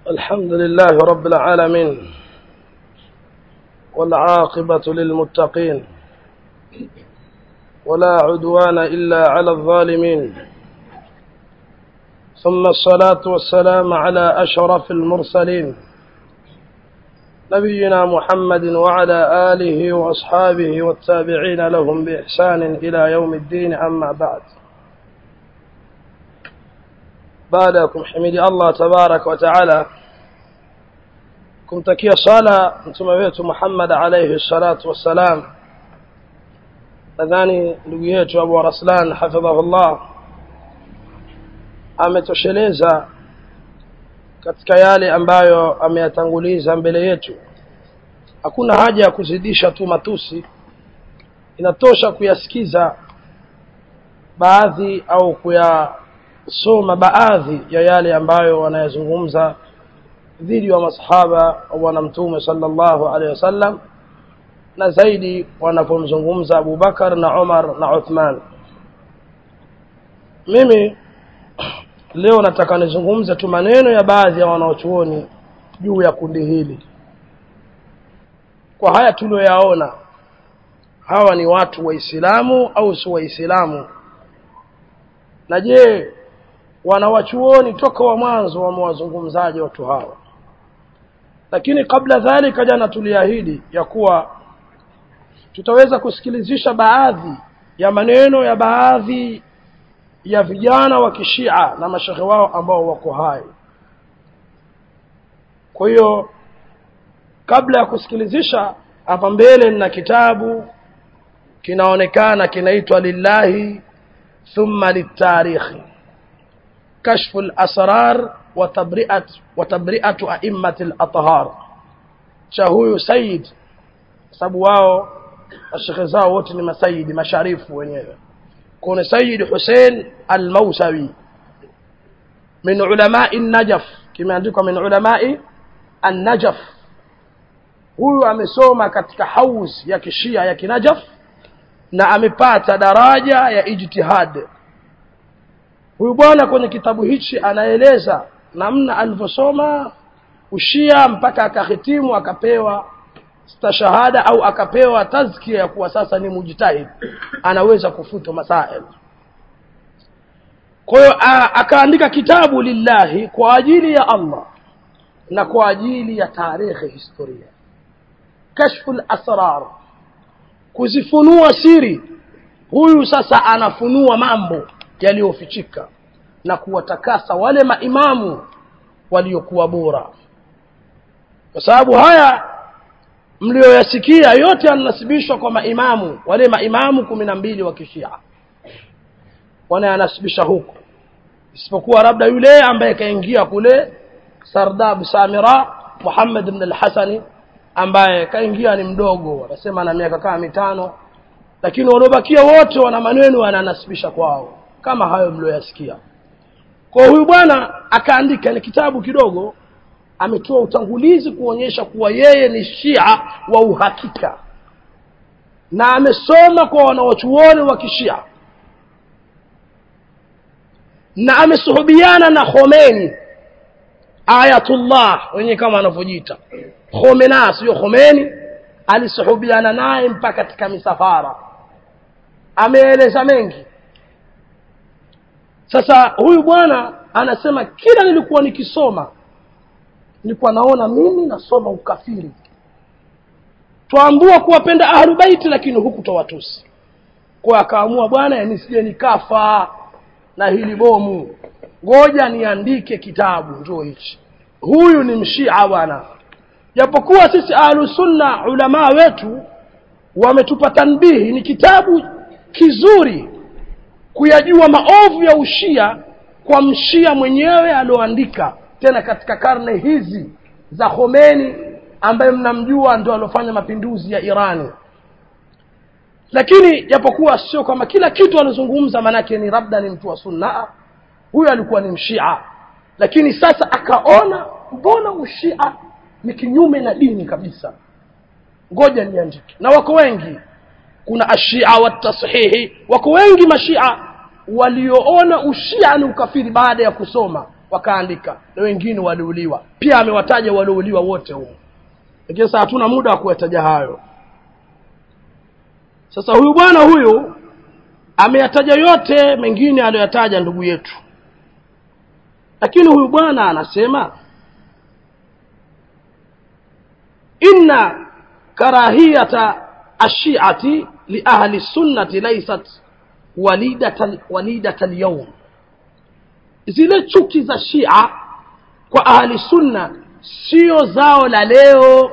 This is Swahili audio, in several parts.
الحمد لله رب العالمين والعاقبة للمتقين ولا عدوان إلا على الظالمين ثم الصلاة والسلام على أشرف المرسلين نبينا محمد وعلى آله وأصحابه والتابعين لهم بإحسان إلى يوم الدين أما بعد baada ya kumhimidi Allah tabarak wa taala kumtakia sala mtume wetu Muhammad alayhi salatu wassalam nadhani ndugu yetu Abu Raslan hafidhahullah ametosheleza katika yale ambayo ameyatanguliza mbele yetu hakuna haja ya kuzidisha tu matusi inatosha kuyasikiza baadhi au kuya soma baadhi ya yale ambayo wanayazungumza dhidi wa masahaba wa bwana mtume sallallahu alaihi wasallam na zaidi wanapomzungumza Abu Bakar na Umar na Uthman mimi leo nataka nizungumze tu maneno ya baadhi ya wanaochuoni juu ya kundi hili kwa haya tulioyaona hawa ni watu waislamu au si waislamu na je wanawachuoni toka wa mwanzo wamewazungumzaje watu hawa lakini kabla dhalika jana tuliahidi ya kuwa tutaweza kusikilizisha baadhi ya maneno ya baadhi ya vijana wa kishia na mashehe wao ambao wako hai kwa hiyo kabla ya kusikilizisha hapa mbele nina kitabu kinaonekana kinaitwa lillahi thumma litarikhi كشف الأسرار وتبرئة وتبرئة أئمة الأطهار شهو سيد sababu wao mashekhe zao wote ni masayidi masharifu wenyewe kuna Sayyid Hussein Al-Mausawi min ulamai Najaf kimeandikwa min ulamai An-Najaf huyu amesoma katika haus ya kishia ya kinajaf na amepata daraja ya ijtihad huyu bwana kwenye kitabu hichi anaeleza namna alivyosoma ushia mpaka akahitimu akapewa stashahada au akapewa tazkia ya kuwa sasa ni mujtahid anaweza kufuta masail kwa hiyo akaandika kitabu lillahi kwa ajili ya Allah na kwa ajili ya tarehe historia kashful asrar kuzifunua siri huyu sasa anafunua mambo yaliyofichika na kuwatakasa wale maimamu waliokuwa bora kwa sababu haya mlioyasikia yote yanasibishwa kwa maimamu wale maimamu kumi na mbili wa kishia wanayanasibisha huko isipokuwa labda yule ambaye kaingia kule Sardab Samira Muhammad ibn al-Hasani ambaye kaingia ni mdogo wanasema na miaka kama mitano lakini waliobakia wote wana maneno wananasibisha kwao kama hayo mlioyasikia kwa huyu bwana akaandika ni kitabu kidogo ametoa utangulizi kuonyesha kuwa yeye ni shia wa uhakika na amesoma kwa wanawachuoni wa kishia na amesuhubiana na Khomeini Ayatullah wenye kama anavyojiita Khomena sio Khomeini alisuhubiana naye mpaka katika misafara ameeleza mengi sasa huyu bwana anasema kila nilikuwa nikisoma nilikuwa naona mimi nasoma ukafiri twaambua kuwapenda ahlubaiti lakini huku tawatusi kwa akaamua bwana nisije nikafa na hili bomu ngoja niandike kitabu njoo hichi huyu ni mshia bwana japokuwa sisi ahlusunna ulamaa wetu wametupa tanbihi ni kitabu kizuri kuyajua maovu ya ushia kwa mshia mwenyewe alioandika tena katika karne hizi za Khomeini ambaye mnamjua ndio alofanya mapinduzi ya Irani lakini japokuwa sio kama kila kitu alizungumza manake ni labda ni mtu wa sunna huyo alikuwa ni mshia lakini sasa akaona mbona ushia ni kinyume na dini kabisa ngoja niandike na wako wengi kuna ashia wa tashihi wako wengi mashia walioona ushia ni ukafiri baada ya kusoma wakaandika na wengine waliuliwa pia amewataja waliouliwa wote humo lakini sasa hatuna muda wa kuyataja hayo sasa huyu bwana huyu ameyataja yote mengine aliyoyataja ndugu yetu lakini huyu bwana anasema inna karahiyata ashiati liahli sunnati laysat walidata walidata alyawm zile chuki za shia kwa ahli sunna sio zao la leo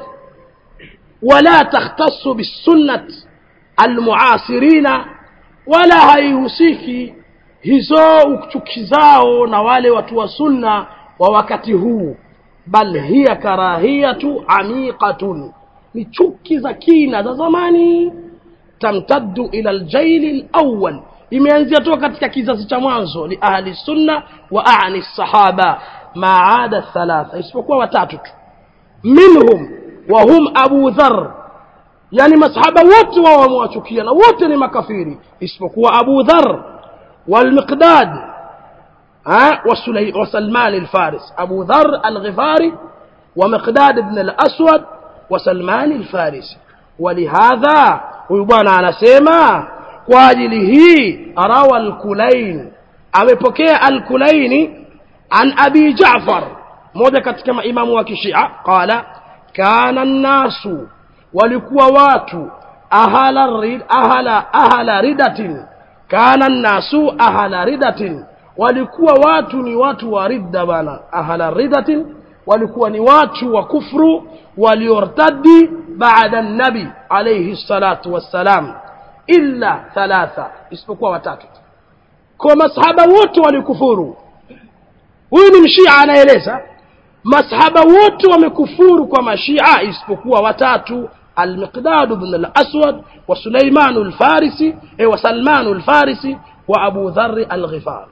wala takhtassu bisunnat almuasirina wala haihusiki hizo chuki zao na wale watu wa sunna wa wakati huu bal hiya karahiyatu amiqatun ni chuki za kina za zamani tamtaddu ila aljaili alawwal imeanzia toka katika kizazi cha mwanzo li ahli sunna wa aani sahaba maada thalatha isipokuwa watatu tu minhum wa hum abu dhar yani masahaba wote wao wamewachukia na wote ni makafiri isipokuwa abu dhar والمقداد ها وسلي وسلمان الفارس أبو ذر الغفاري ومقداد بن الأسود وسلمان الفارسي ولهذا ويبانا على سيما واجله روى الكلين amepokea alkulaini an abi jafar moja katika maimamu wa kishia qala kana nnasu walikuwa watu ahala, rid, ahala, ahala ridatin kana nnasu ahala ridatin walikuwa watu ni watu wa ridda bana ahala ridatin walikuwa ni watu wa kufru waliortadi baada nabi alayhi salatu wassalam illa thalatha isipokuwa watatu kwa masahaba wote walikufuru huyu ni mshia anaeleza masahaba wote wamekufuru kwa mashia isipokuwa watatu المقداد بن الأسود وسليمان الفارسي وسلمان الفارسي وأبو ذر الغفار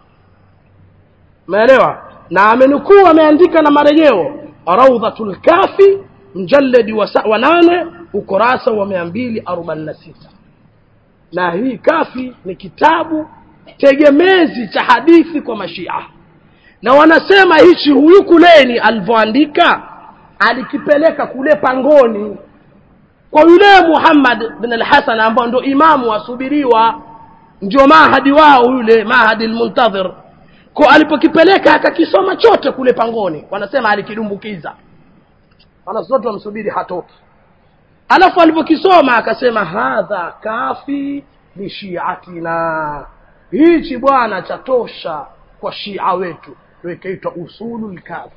maelewa na amenukuu ameandika na marejeo raudhatul kafi mjaledi wa nane ukurasa wa mia mbili arobaini na sita na hii kafi ni kitabu tegemezi cha hadithi kwa mashia na wanasema hichi huyu kuleni alivyoandika alikipeleka kule pangoni kwa yule Muhammad bin al-Hasan ambao ndio imamu asubiriwa ndio mahadi wao yule mahadi al-muntadhir kwa alipokipeleka akakisoma chote kule pangoni wanasema alikidumbukiza wanasote wamsubiri hatoki alafu alipokisoma akasema hadha kafi li shiatina hichi bwana chatosha kwa shia wetu ndio ikaitwa usulul kafi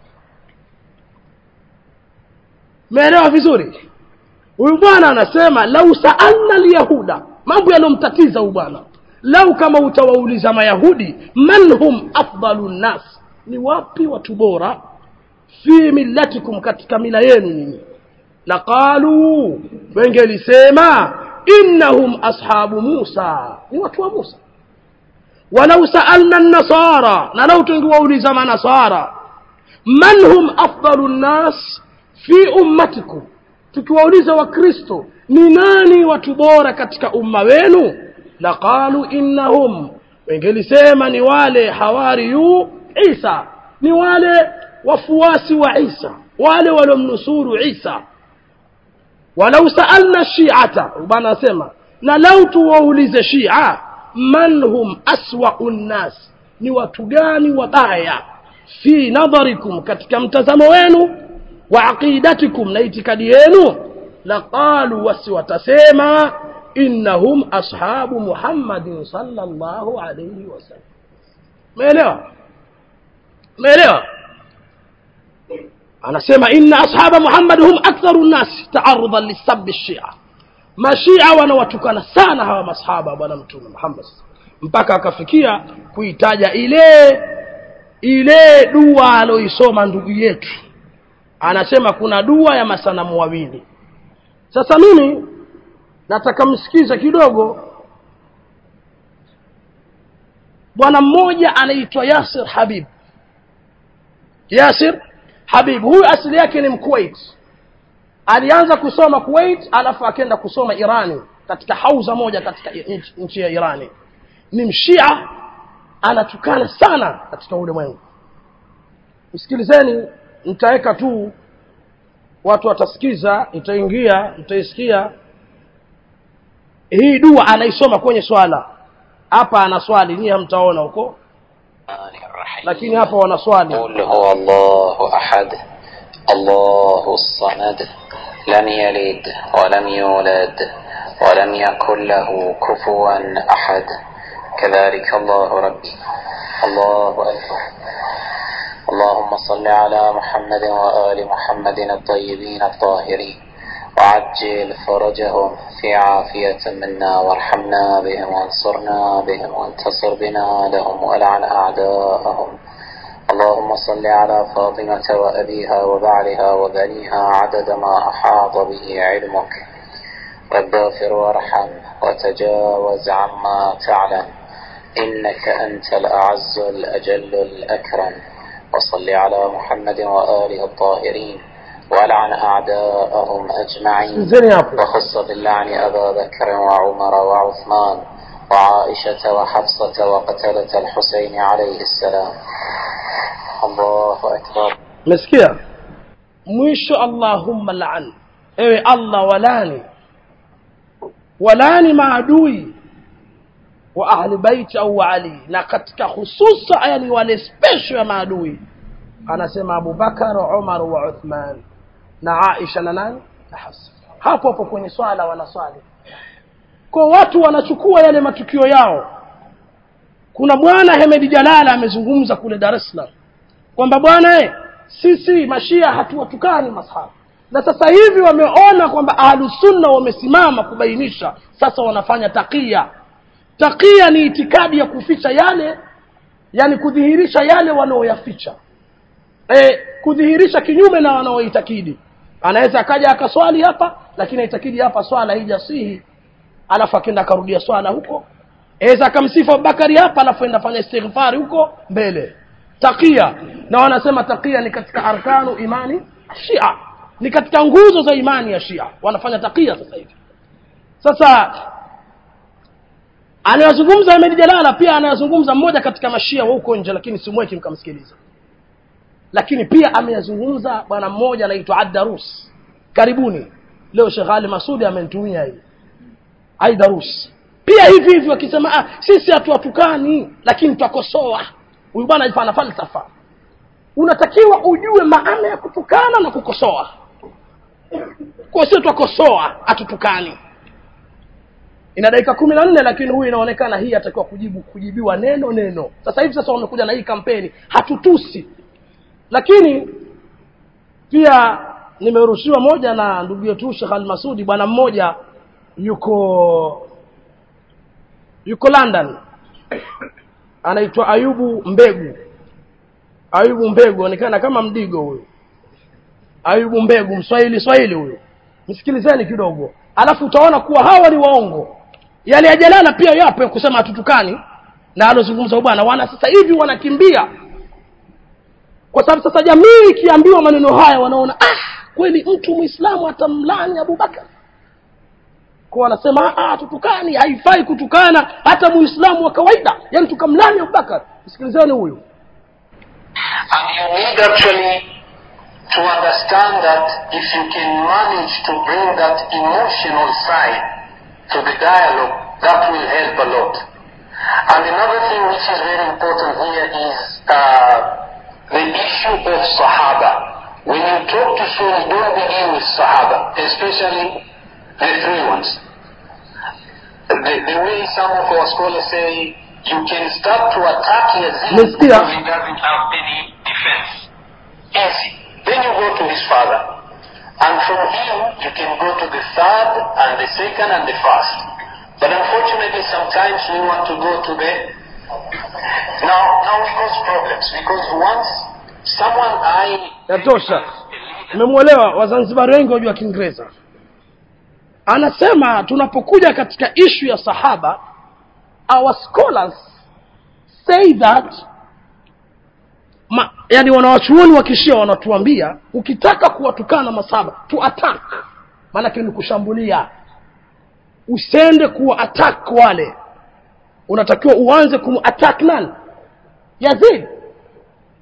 meelewa vizuri huyu bwana anasema lau saalna lyahuda mambo yaliyomtatiza huyu bwana lau kama utawauliza mayahudi man hum afdalu nnas ni wapi watu bora fi millatikum katika mila yenu nyinyi laqaluu wengelisema innahum ashabu musa ni watu wa musa walau saalna nasara na lau tungewauliza manasara man hum afdalu nnas fi ummatikum tukiwauliza wakristo ni nani watu bora katika umma wenu laqalu innahum wengelisema ni wale hawariyu isa ni wale wafuasi wa isa wale waliomnusuru isa walau saalna shiata bana asema na lau tuwaulize shia man hum aswau nnas ni watu gani wabaya fi nadharikum katika mtazamo wenu wa aqidatikum na itikadi yenu laqalu wasi watasema innahum ashabu muhammadin sallallahu alayhi wasallam meelewa meelewa anasema inna ashaba muhammad hum aktharu nnasi taarudan lisabi shia mashia wanawatukana sana hawa masahaba bwana mtume muhammad mpaka akafikia kuitaja ile ile dua aloisoma ndugu yetu anasema kuna dua ya masanamu wawili sasa mimi nataka msikize kidogo bwana mmoja anaitwa yasir habib yasir habib huyu asili yake ni mkuwait alianza kusoma kuwait alafu akaenda kusoma irani katika hauza moja katika nchi ya irani ni mshia anatukana sana katika ulimwengu msikilizeni nitaweka tu watu watasikiza itaingia mtaisikia hii dua anaisoma kwenye swala hapa ana swali nyie hamtaona huko lakini hapa wana swali قل هو الله أحد الله الصمد لم يلد ولم يولد ولم يكن له كفوا أحد كذلك الله ربي الله أكبر اللهم صل على محمد وآل محمد الطيبين الطاهرين وعجل فرجهم في عافية منا وارحمنا بهم وانصرنا بهم وانتصر بنا لهم ولعن أعداءهم اللهم صل على فاطمة وأبيها وبعلها وبنيها عدد ما أحاط به علمك رب اغفر وارحم وتجاوز عما تعلم إنك أنت الأعز الأجل الأكرم وصل على محمد وآله الطاهرين ولعن أعداءهم أجمعين sikilizeni hapo وخص باللعن أبا بكر وعمر وعثمان وعائشة وحفصة وقتلة الحسين عليه السلام الله أكبر umesikia mwisho allahumma laan ewe allah walani walani maadui wa ahli baiti au wa ali na katika hususa yani wale special ya maadui anasema abubakar umar wa uthman na aisha na nani na hafsa hapo hapo kwenye swala wanaswali kwa watu wanachukua yale matukio yao kuna bwana hemedi jalala amezungumza kule dar es salaam kwamba bwana eh, sisi mashia hatuwatukani masahaba na sasa hivi wameona kwamba ahlusunna wamesimama kubainisha sasa wanafanya takia takia ni itikadi ya kuficha yale yani kudhihirisha yale wanaoyaficha e, kudhihirisha kinyume na wanaoitakidi anaweza akaja akaswali hapa lakini aitakidi hapa swala haijasihi alafu akenda akarudia swala huko aweza akamsifu abubakari hapa alafu enda fanya istighfari huko mbele takia na wanasema takia ni katika arkanu imani shia ni katika nguzo za imani ya shia wanafanya takia sasa hivi sasa anayozungumza Ahmed Jalala pia anayozungumza mmoja katika mashia wa huko nje lakini simweki mkamsikiliza lakini pia ameyazungumza bwana mmoja anaitwa Addarus karibuni leo Sheikh Ali Masudi amenitumia hii Aidarus pia hivi hivi wakisema ah, sisi hatuwatukani lakini twakosoa huyu bwana ana falsafa unatakiwa ujue maana ya kutukana na kukosoa kwa sio twakosoa hatutukani ina dakika kumi na nne lakini huyu inaonekana hii atakiwa kujibu kujibiwa neno neno sasa hivi sasa wamekuja na hii kampeni hatutusi lakini pia nimerushiwa moja na ndugu yetu Sheikh Al-Masudi bwana mmoja yuko yuko London anaitwa Ayubu Mbegu Ayubu Mbegu onekana kama mdigo huyu Ayubu Mbegu mswahili swahili huyu msikilizeni kidogo alafu utaona kuwa hawa ni waongo yale ya jalala pia yapo ya kusema hatutukani na alozungumza bwana wana sasa hivi wanakimbia kwa sababu sasa jamii ikiambiwa maneno haya wanaona ah kweli mtu muislamu atamlani abubakar kwa wanasema ah tutukani haifai kutukana hata muislamu wa kawaida yani tukamlani abubakar msikilizeni huyu And you need actually to understand that if you can manage to bring that emotional side to the dialogue, that will help a lot. And another thing which is very important here is uh, the issue of Sahaba. When you talk to Sunnis, don't begin with Sahaba, especially the three ones. The, the way some of our scholars say, you can start to attack Yazid Umesikia? because he doesn't have any defense. Easy. Then you go to his father. And from him, you can go to the third and the second and the first. But unfortunately, sometimes we want to go to the... Now, now we cause problems because once someone I... yatosha mmemwelewa wazanzibari wengi wajua kiingereza anasema tunapokuja katika ishu ya sahaba our scholars say that ma, yani wanawachuoni wa kishia wanatuambia ukitaka kuwatukana masaba tu attack maanake ni kushambulia usende kuwa attack wale unatakiwa uanze kumattack nani yazid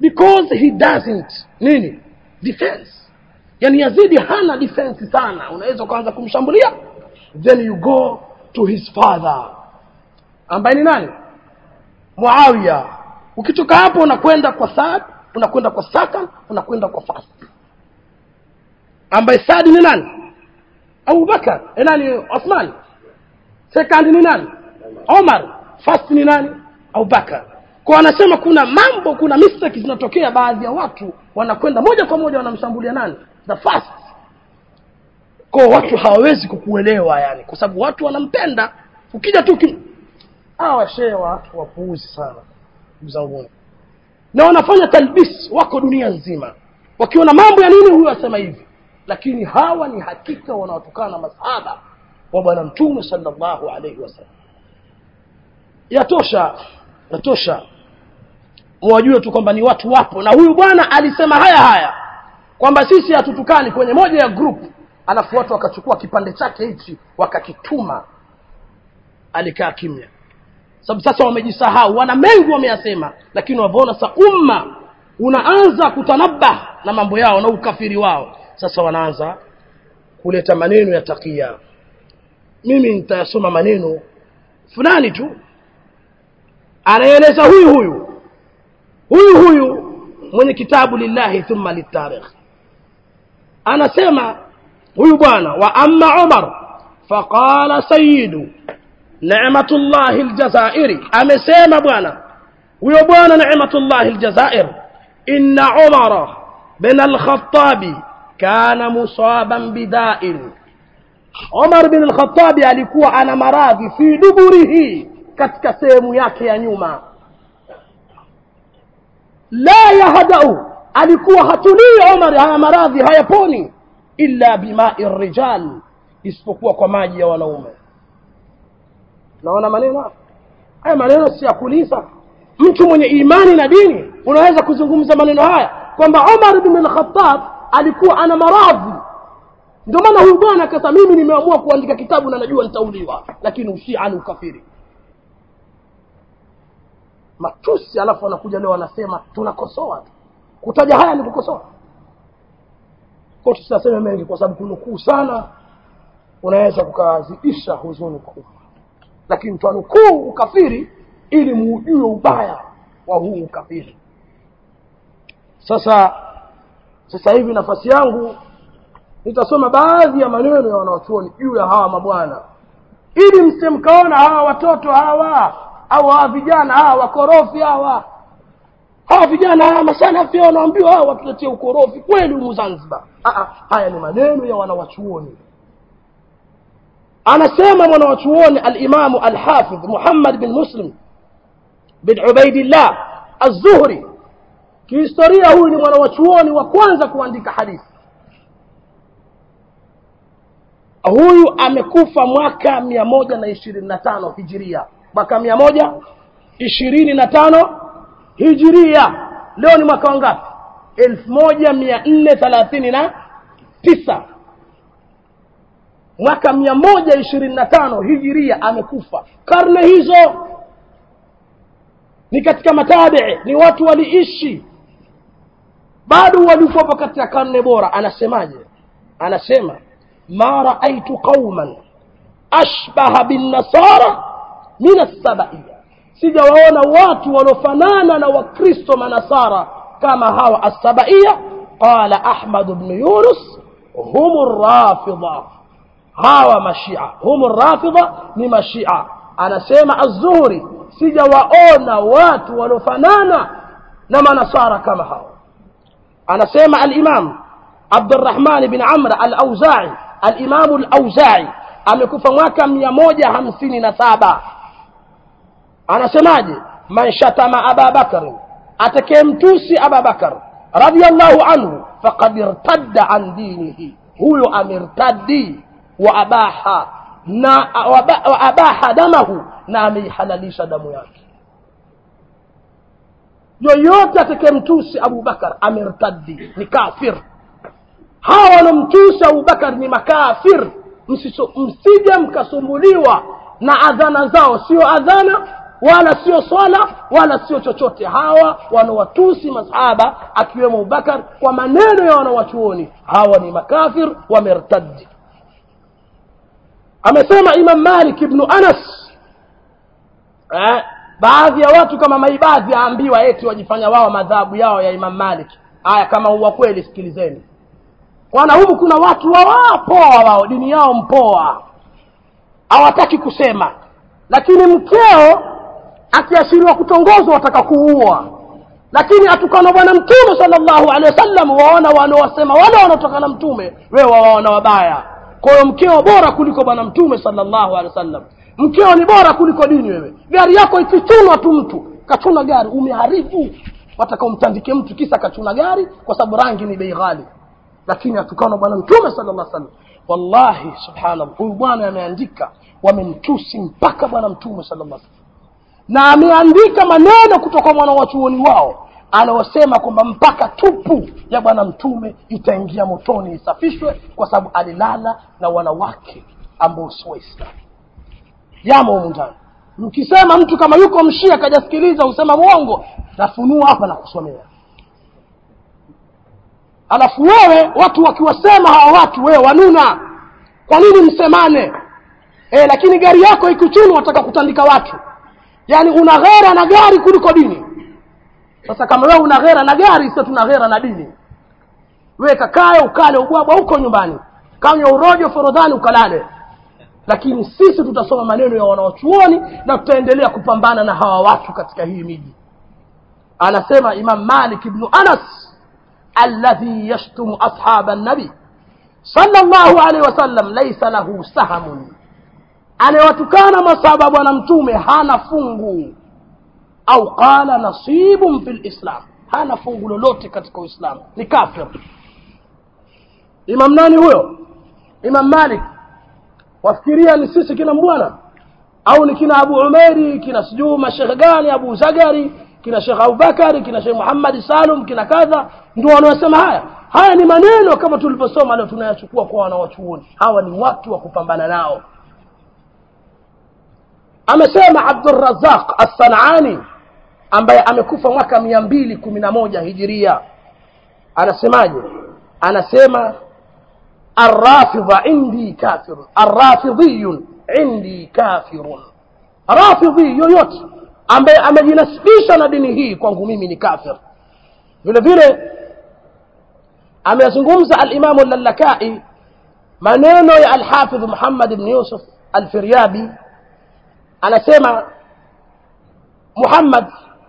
because he doesn't nini defense yani yazidi hana defense sana unaweza ukaanza kumshambulia then you go to his father ambaye ni nani muawiya ukitoka hapo unakwenda kwa saad unakwenda kwa sakan unakwenda kwa fas ambaye saad ni nani abubakar eh, nani uthman second ni nani omar first ni nani abubakar kwa anasema kuna mambo kuna mistake zinatokea baadhi ya watu wanakwenda moja kwa moja wanamshambulia nani the first kwa watu hawawezi kukuelewa yani kwa sababu watu wanampenda ukija tu kim... hawa shehe watu wapuuzi sana ndugu zangu na wanafanya talbis wako dunia nzima wakiona mambo ya nini huyu asema hivi lakini hawa ni hakika wanaotokana na masahaba wa bwana mtume sallallahu alaihi wasallam yatosha yatosha mwajue tu kwamba ni watu wapo na huyu bwana alisema haya haya kwamba sisi hatutukani kwenye moja ya group alafu watu wakachukua kipande chake hichi wakakituma alikaa kimya sababu sasa wamejisahau wana mengi wameyasema lakini wavyoona sa umma unaanza kutanabah na mambo yao na ukafiri wao sasa wanaanza kuleta maneno ya takia mimi nitayasoma maneno fulani tu anaeleza huyu huyu huyu huyu mwenye kitabu lillahi thumma litarikh anasema huyu bwana wa amma umar faqala sayidu ni'matullahi aljazairi amesema bwana huyo bwana ni'matullahi aljazair inna umara bin al-khattabi kana musaban bida'in Umar bin al-Khattabi alikuwa ana maradhi fi duburihi katika sehemu yake ya nyuma la yahdau alikuwa hatulii Umar haya maradhi hayaponi illa bima'i rijal isipokuwa kwa maji ya wanaume naona maneno haya maneno si ya kuliza mtu mwenye imani na dini unaweza kuzungumza maneno haya kwamba Umar bin al-Khattab alikuwa ana maradhi ndio maana huyu bwana akasema mimi nimeamua kuandika kitabu na najua nitauliwa lakini ushia ni ukafiri matusi alafu wanakuja leo wanasema tunakosoa tu kutaja haya ni kukosoa kwa tusiseme mengi kwa sababu kunukuu sana unaweza kukazidisha huzuni kubwa lakini twanukuu ukafiri ili muujue ubaya wa huu ukafiri sasa sasa hivi nafasi yangu nitasoma baadhi ya maneno ya wanaochuoni juu ya hawa mabwana ili msemkaona hawa watoto hawa au hawa vijana hawa wakorofi hawa hawa vijana hawa masalafi wanaambiwa hawa watuletie ukorofi kweli humu zanzibar Aa, haya ni maneno ya wanawachuoni anasema mwanawachuoni alimamu alhafidh muhammad bin muslim bin ubaidillah az-zuhri kihistoria huyu ni mwanawachuoni wa kwanza kuandika hadithi huyu amekufa mwaka mia moja na ishirini na tano hijiria mwaka mia moja ishirini na tano hijiria leo ni mwaka wangapi elfu moja mia nne thelathini na tisa mwaka mia moja ishirini na tano hijiria amekufa karne hizo ni katika matabii ni watu waliishi bado walikuwapo katika karne bora anasemaje anasema ma raaitu qauman ashbaha binnasara min assabaiya sijawaona watu wanaofanana na wakristo manasara kama hawa assabaiya qala ahmad bnu yunus hum rafida hawa mashia hum rafida ni mashia anasema az-zuhri sijawaona watu wanaofanana na manasara kama hawa anasema al-imam Abdurrahman bin Amr al-Auza'i al-Imam al-Auza'i amekufa mwaka mia moja hamsini na saba anasemaje man shatama Aba Bakr atakayemtusi Aba Bakr radiyallahu anhu faqad irtadda an dinihi huyo amirtaddi wa abaha na wa abaha damahu na ameihalalisha damu yake yoyote atakayemtusi Abu Bakar amirtaddi ni kafir hawa wanamtusi Abu Bakar ni makafir msije mkasumbuliwa na adhana zao sio adhana wala sio swala wala sio chochote hawa wanawatusi masahaba akiwemo abubakar kwa maneno ya wanawachuoni hawa ni makafir wamertadi amesema imam malik ibnu anas eh, baadhi ya watu kama maibadhi aambiwa eti wajifanya wao madhabu yao ya imam malik haya kama uwa kweli sikilizeni kwana humu kuna watu wawapoa wao dini yao mpoa hawataki kusema lakini mkeo akiashiriwa kutongozwa wataka kuua lakini atukana bwana mtume salllahu alehi wasallam waona wanaowasema wale wanaotokana mtume wewe wawaona wabaya kwa hiyo mkeo bora kuliko bwana mtume salllahu alehi wasallam mkeo ni bora kuliko dini wewe gari yako ikichunwa tu mtu kachuna gari umeharibu wataka umtandike mtu kisa kachuna gari kwa sababu rangi ni bei ghali lakini atukana bwana mtume sala llah salam wallahi subhanallah huyu bwana ameandika wamemtusi mpaka bwana mtume sala llah salam na ameandika maneno kutoka mwana wachuoni wao anaosema kwamba mpaka tupu ya bwana mtume itaingia motoni isafishwe kwa sababu alilala na wanawake ambao si waislamu yamo humu ndani mkisema mtu kama yuko mshia kajasikiliza usema mwongo nafunua hapa na kusomea alafu wewe watu wakiwasema hawa watu wewe wanuna kwa nini msemane e, lakini gari yako ikuchunu wataka kutandika watu yaani una ghera na gari kuliko dini sasa kama wewe una ghera na gari sio tuna ghera na dini wewe kakae ukale ubwabwa huko nyumbani kanywa urojo forodhani ukalale lakini sisi tutasoma maneno ya wanaochuoni na tutaendelea kupambana na hawa watu katika hii miji anasema imam malik ibnu anas alladhi yashtumu ashaba nabi sallallahu alaihi wasallam laisa lahu sahamun anayewatukana masaba bwana mtume hana fungu au qala nasibun fi lislam hana fungu lolote katika uislamu ni kafir imam nani huyo imam malik wafikiria ni sisi kina mbwana au ni kina abu umeri kina sijuu mashekhe gani abu zagari kina shekh abubakari kina shekh muhammadi salum kina kadha ndio wanaosema haya haya ni maneno kama tulivyosoma leo tunayachukua kwa wanawachuoni hawa ni watu wa kupambana nao amesema abdurazaq assanani ambaye amekufa mwaka mia mbili kumi na moja hijiria anasemaje anasema الرافض عندي كافر الرافضي عندي كافر رافضي yoyote ambaye amejinasibisha na dini hii kwangu mimi ni kafir vile vile ameyazungumza alimamu lalakai maneno ya alhafidh muhammad bni yusuf alfiryabi anasema muhammad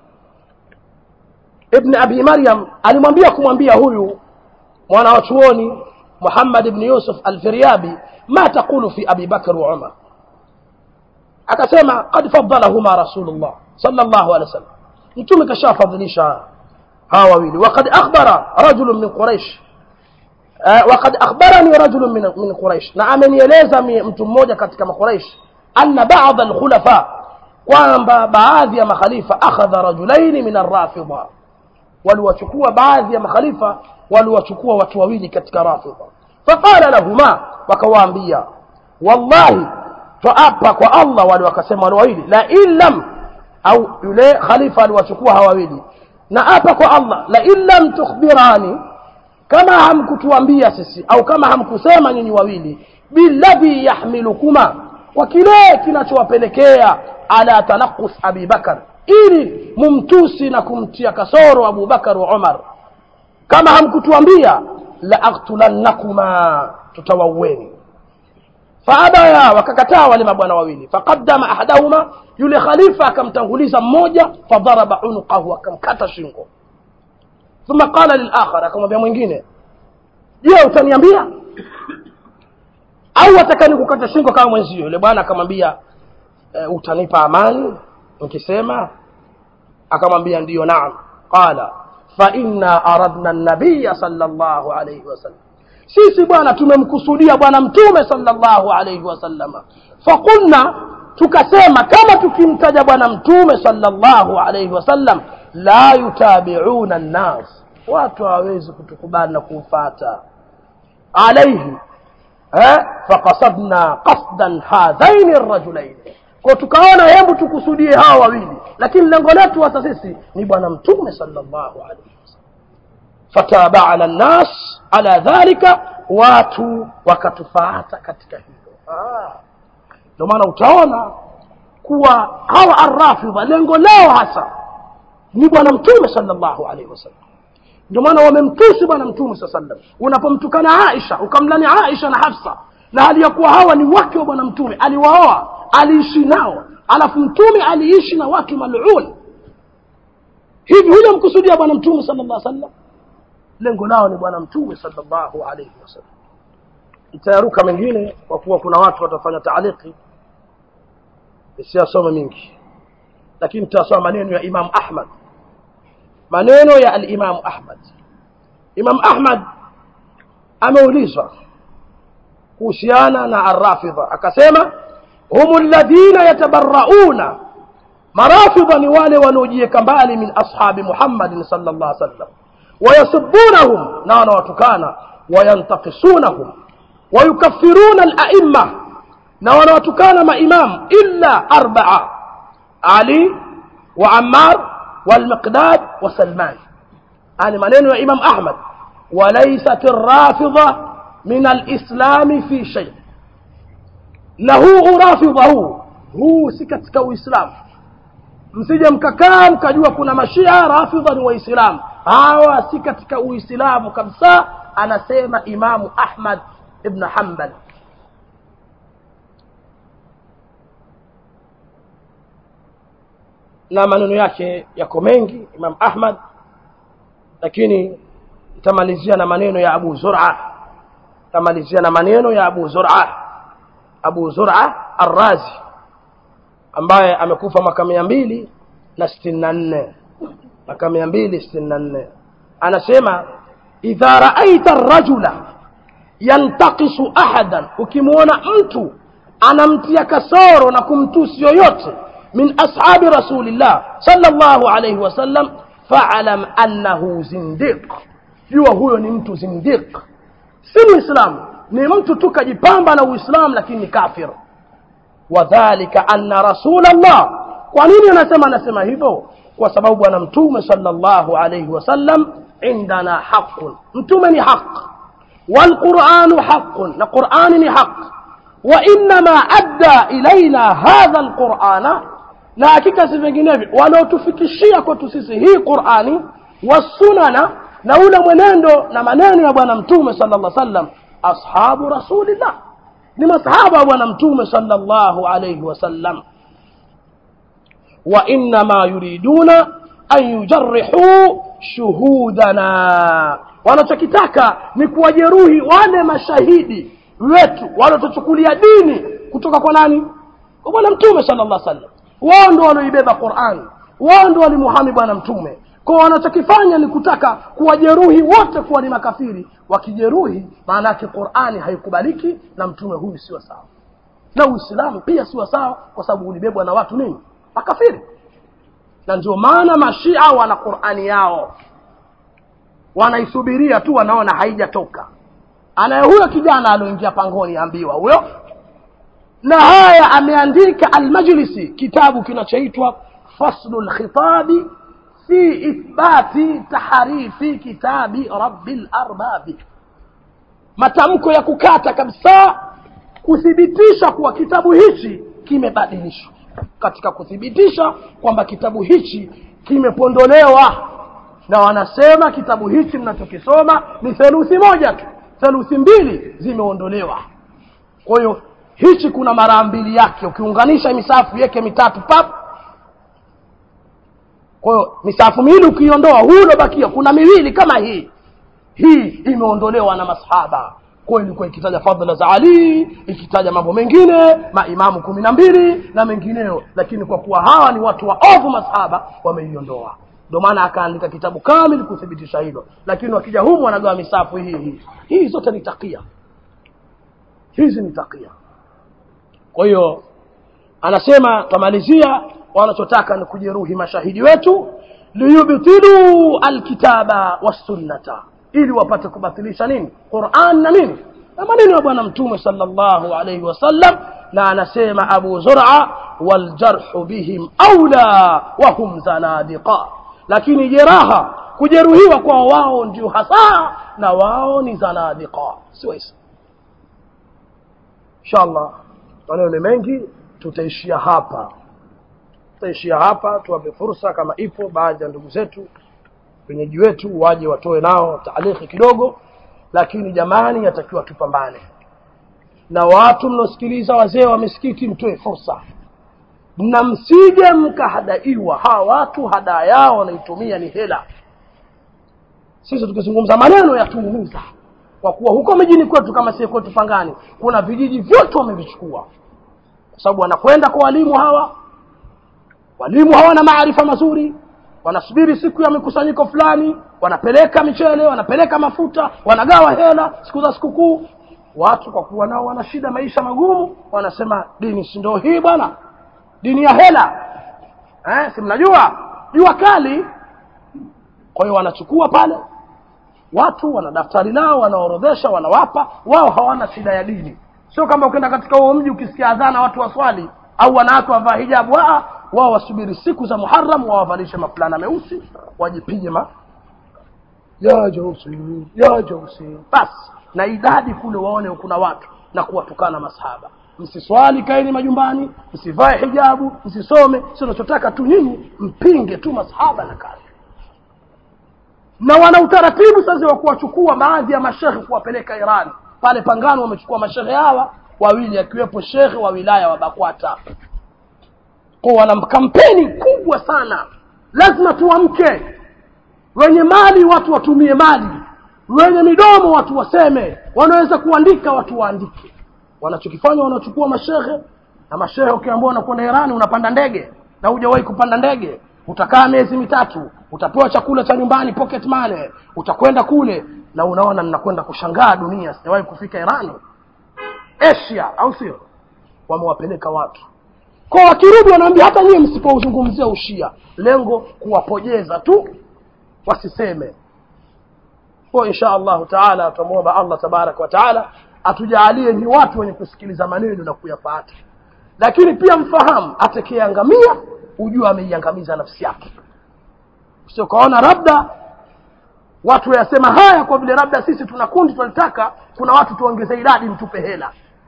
ibni abi maryam alimwambia kumwambia huyu mwana wa chuoni محمد بن يوسف الفريابي ما تقول في أبي بكر وعمر akasema qad faddalahuma rasulullah sallallahu alaihi wasallam mtume kashafadhilisha hawa wawili waqad akhbara rajulun min quraish waqad akhbarani rajulun min min quraish na amenieleza mtu mmoja katika makuraish anna ba'd alkhulafa kwamba baadhi ya makhalifa akhadha rajulaini min arrafida waliwachukua baadhi ya makhalifa waliwachukua watu wawili katika rafida faqala lahuma wakawaambia wallahi twaapa kwa allah wale wakasema wale wawili la in lam au yule khalifa aliwachukua hawa wawili na apa kwa allah la in lam tukhbirani kama hamkutuambia sisi au kama hamkusema nyinyi wawili billadhi yahmilukuma kwa kile kinachowapelekea ala tanaqus abi bakar ili mumtusi na kumtia kasoro abu bakar wa umar kama hamkutuambia la aktulannakuma tutawaueni faabaya wakakataa wale mabwana wawili faqaddama ahadahuma yule khalifa akamtanguliza mmoja fadharaba unuqahu akamkata shingo thumma qala lilakhar akamwambia mwingine je utaniambia au wataka nikukata shingo kama mwenzio yule bwana akamwambia e, utanipa amani nikisema akamwambia ndiyo naam qala fa inna aradna nabiya sallallahu alayhi wasallam sisi bwana tumemkusudia bwana mtume sallallahu alayhi wasallama faqulna tukasema kama tukimtaja bwana mtume sallallahu alayhi wasallam la yutabiuna nnas watu hawawezi kutukubali na kumfata alaihi eh? faqasadna qasdan hadhaini rajulaini kwa tukaona hebu tukusudie hawa wawili lakini lengo letu hasa sisi ni bwana mtume sallallahu alaihi wasallam fatabana nnas ala dhalika watu wakatufaata katika hilo ndio maana utaona kuwa hawa arrafidha lengo lao hasa ni bwana mtume sallallahu alaihi wasallam ndio maana wamemtusi bwana mtume saa sallam unapomtukana aisha ukamlani aisha na hafsa na hali ya kuwa hawa ni wake wa bwana mtume aliwaoa aliishi nao alafu mtume aliishi na watu malun hivi huja mkusudia bwana mtume sala llah sallam lengo lao ni bwana mtume salllahu alaihi wasallam itayaruka mengine kwa kuwa kuna watu watafanya taaliki isiyasome mingi lakini tutasoma maneno ya imamu ahmad maneno ya alimamu ahmad imamu ahmad ameulizwa kuhusiana na arrafidha akasema hum alladhina yatabarauna marafidha ni wale wanaojiweka mbali min ashabi muhammadin sal llah sallam wayasubunahum na wanawatukana wayantakisunahum wayukafiruna alaimma na wanawatukana maimam illa arbaa ali wa ammar والمقداد وسلمان يعني maneno ya Imam Ahmad وليست الرافضة من الإسلام في شيء na huu urafidha huu huu si katika uislamu msije mkakaa mkajua kuna mashia rafidha ni waislamu hawa si katika uislamu kabisa anasema imamu ahmad ibn hanbal na maneno yake yako mengi imam ahmad lakini itamalizia na maneno ya abu zura itamalizia na maneno ya abu zura abu zura arrazi ambaye amekufa mwaka mia mbili na sitini na nne mwaka mia mbili sitini na nne anasema idha raaita rajula yantakisu ahadan ukimwona mtu anamtia kasoro na kumtusi yoyote min ashabi rasulillah sallallahu alayhi wasallam faalam annahu zindiq jua huyo ni mtu zindiq si muislamu ni mtu tu kajipamba na uislamu lakini ni kafir wadhalika anna rasulallah kwa nini anasema anasema hivyo kwa sababu bwana mtume sallallahu alayhi wasallam indana haqun mtume ni haq والقرآن حق القرآن حق وإنما أدى إلينا هذا القرآن na hakika si vinginevyo wanaotufikishia kwetu sisi hii qurani wasunana na ule mwenendo na maneno ya bwana mtume sala llah sallam ashabu rasulillah ni masahaba wa bwana mtume sala llahu alaihi wasallam wa innama yuriduna an yujarihuu shuhudana wanachokitaka ni kuwajeruhi wale mashahidi wetu waliotuchukulia dini kutoka kwa nani kwa bwana mtume sala llah sallam wao ndo walioibeba Qur'an wao ndo walimuhami bwana mtume kwa wanachokifanya ni kutaka kuwajeruhi wote kuwa ni makafiri wakijeruhi maana yake Qur'ani haikubaliki na mtume huyu sio sawa na Uislamu pia sio sawa kwa sababu ulibebwa na watu nini makafiri na ndio maana mashia wana Qur'ani yao wanaisubiria tu wanaona haijatoka anaye huyo kijana alioingia pangoni ambiwa huyo na haya ameandika almajlisi kitabu kinachoitwa faslu lkhitabi fi ithbati taharifi kitabi rabbil arbabi matamko ya kukata kabisa kuthibitisha kuwa kitabu hichi kimebadilishwa katika kuthibitisha kwamba kitabu hichi kimepondolewa na wanasema kitabu hichi mnachokisoma ni theluthi moja tu theluthi mbili zimeondolewa kwa hiyo hichi kuna mara mbili yake ukiunganisha misafu yake mitatu pap kwa hiyo misafu miwili ukiiondoa huu uliobakia kuna miwili kama hii hii imeondolewa na masahaba kwa hiyo ilikuwa ikitaja fadhila za ali ikitaja mambo mengine maimamu kumi na mbili na mengineyo lakini kwa kuwa hawa ni watu waovu masahaba wameiondoa ndio maana akaandika kitabu kamili kuthibitisha hilo lakini wakija humu wanagawa misafu hii hii hii zote ni takia hizi ni takia kwa hiyo anasema tamalizia wanachotaka ni kujeruhi mashahidi wetu liyubtilu alkitaba wassunnata ili wapate kubatilisha nini quran na nini na maneno ya bwana mtume sallallahu alaihi wasallam na anasema abu zur'a waljarhu bihim aula wahum zanadiqa lakini jeraha kujeruhiwa kwa wao ndio hasa na wao ni zanadiqa si waislamu inshallah maneno ni mengi tutaishia hapa tutaishia hapa tuwape fursa kama ipo baadhi ya ndugu zetu wenyeji wetu waje watoe nao taaliki kidogo lakini jamani yatakiwa tupambane na watu mnaosikiliza wazee wa misikiti mtoe fursa na msije mkahadaiwa hawa watu hadaa yao wanaitumia ni hela sisi tukizungumza maneno yatuumiza kwa kuwa huko mijini kwetu kama sie kwetu pangani kuna vijiji vyote wamevichukua kwa sababu wanakwenda kwa walimu hawa walimu hawana maarifa mazuri wanasubiri siku ya mikusanyiko fulani wanapeleka michele wanapeleka mafuta wanagawa hela siku za sikukuu watu kwa kuwa nao wana shida maisha magumu wanasema dini si ndio hii bwana dini ya hela eh, si mnajua jua kali kwa hiyo wanachukua pale watu wana daftari lao wanaorodhesha wanawapa wao hawana shida ya dini sio kama ukienda katika huo mji ukisikia adhana watu waswali au wanawake wavaa hijabu Aa, wao wasubiri siku za muharam wawavalishe mafulana meusi wajipige ma ya jausi ya jausi basi na idadi kule waone kuna watu na kuwatukana masahaba msiswali kaeni majumbani msivae hijabu msisome sio nachotaka tu nyinyi mpinge tu masahaba na kazi na wana utaratibu sasa wa kuwachukua baadhi ya mashehe kuwapeleka Iran pale Pangano wamechukua mashehe hawa wawili akiwepo shekhe wa wilaya wa Bakwata kwa wana kampeni kubwa sana lazima tuamke wenye mali watu watumie mali wenye midomo watu waseme wanaweza kuandika watu waandike wanachokifanya wanachukua mashehe na mashehe ukiambiwa unakwenda Irani unapanda ndege na hujawahi kupanda ndege utakaa miezi mitatu utapewa chakula cha nyumbani pocket money utakwenda kule na unaona ninakwenda kushangaa dunia sijawahi kufika Irani Asia au sio wamewapeleka watu kwa wakirudi wanaambia hata nyie msipouzungumzia ushia lengo kuwapojeza tu wasiseme kwa insha Allah taala tumuomba Allah tabarak wa taala atujaalie ni watu wenye kusikiliza maneno na kuyafuata lakini pia mfahamu atakayeangamia ujue ameiangamiza nafsi yake sio kaona labda watu wayasema haya kwa vile labda sisi tuna kundi tunalitaka kuna watu tuongeze idadi mtupe hela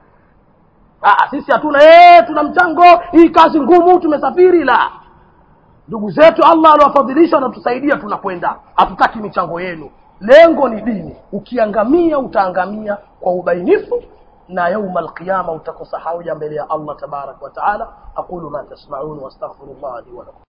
Aa, sisi hatuna ee, tuna mchango hii kazi ngumu tumesafiri la ndugu zetu Allah aliwafadhilisha wanatusaidia tunakwenda hatutaki michango yenu lengo ni dini ukiangamia utaangamia kwa ubainifu na yauma alqiyama utakosa hauja mbele ya Allah tabarak wa taala aqulu ma tasma'un wastaghfirullah li wa lakum